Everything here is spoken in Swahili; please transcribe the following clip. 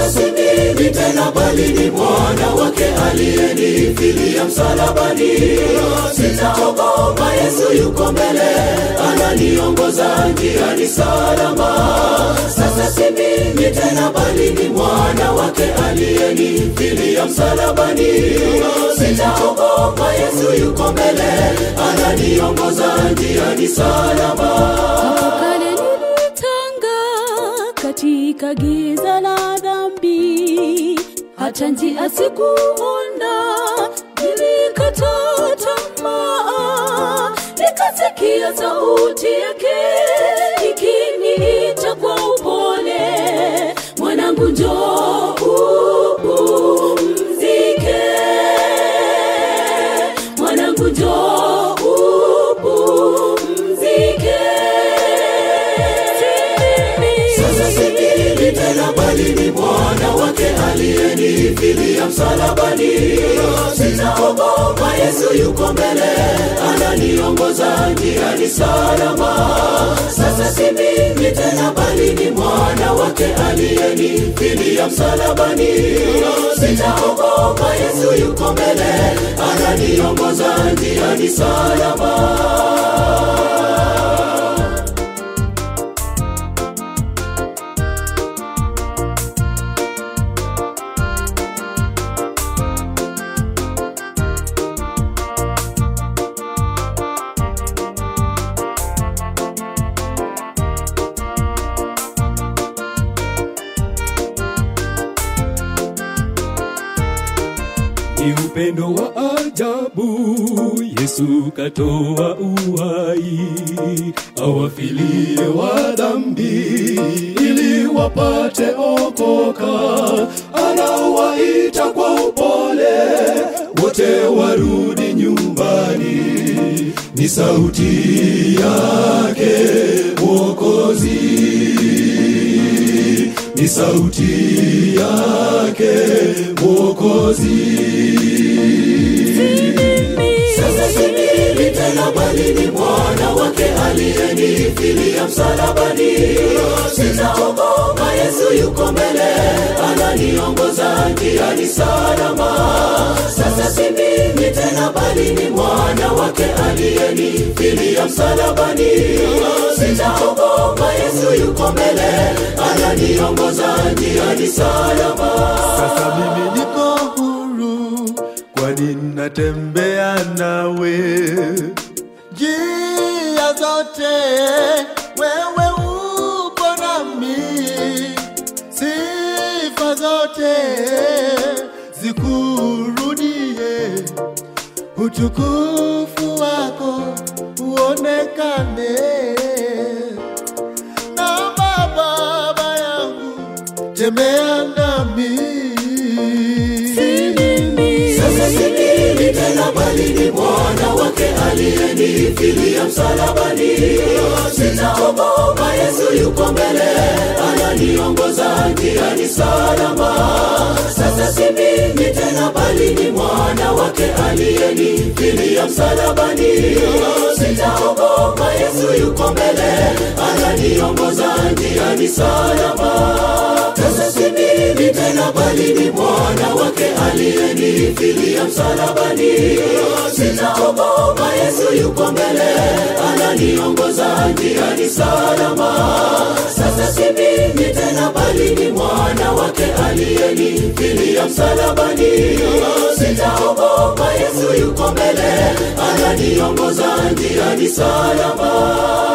Sasa si mimi tena, bali ni mwana wake aliyenifilia msalabani. Sitaogopa, Yesu yuko mbele, ananiongoza njiani salama. Sasa si mimi tena, bali ni mwana wake aliyenifilia msalabani. Sitaogopa, Yesu yuko mbele, ananiongoza njiani salama. Hapo kale nilitanga katika giza la dhambi, hata njia sikuona, nilikata tamaa, nikasikia sauti yake ikiniita kwa upole, mwanangu, njoo upumzike, mwanangu, njoo upumzike. Sasa si mimi tena, bali ni mwana wake aliyenifilia msalabani. Sitaogopa, Yesu yuko mbele, ananiongoza njiani salama. Sasa si mimi tena, bali ni mwana wake aliyenifilia msalabani. Sitaogopa, Yesu yuko mbele, ananiongoza njiani salama. ni upendo wa ajabu Yesu katoa uhai awafilie wa dhambi ili wapate okoka anawaita kwa upole wote warudi nyumbani ni sauti yake mwokozi ni sauti yake mwokozi Sasa si mimi tena, bali ni mwana wake aliyenifilia msalabani. Sitaogopa, Yesu yuko mbele, ananiongoza njiani salama. Sasa si mimi tena, bali ni mwana wake aliyenifilia msalabani. Sitaogopa, Yesu yuko mbele, ananiongoza njiani salama. Sasa mimi niko huru, kwani natembea nawe njia zote, wewe upo nami, sifa zote zikurudie, utukufu wako uonekane. Naomba Baba yangu, tembea nami Sasa si mimi tena, bali ni mwana wake aliyenifilia msalabani. Sitaogopa, Yesu yuko mbele, ananiongoza njiani salama. Sasa si mimi tena, bali ni mwana wake aliyenifilia msalabani. Sitaogopa, Yesu yuko mbele, ananiongoza njiani salama. Sasa si mimi tena, bali ni mwana wake aliyenifilia msalabani. Sitaogopa, Yesu yuko mbele, ananiongoza njiani salama. Sasa si mimi tena, bali ni mwana wake aliyenifilia msalabani. Sitaogopa, Yesu yuko mbele, ananiongoza njiani salama.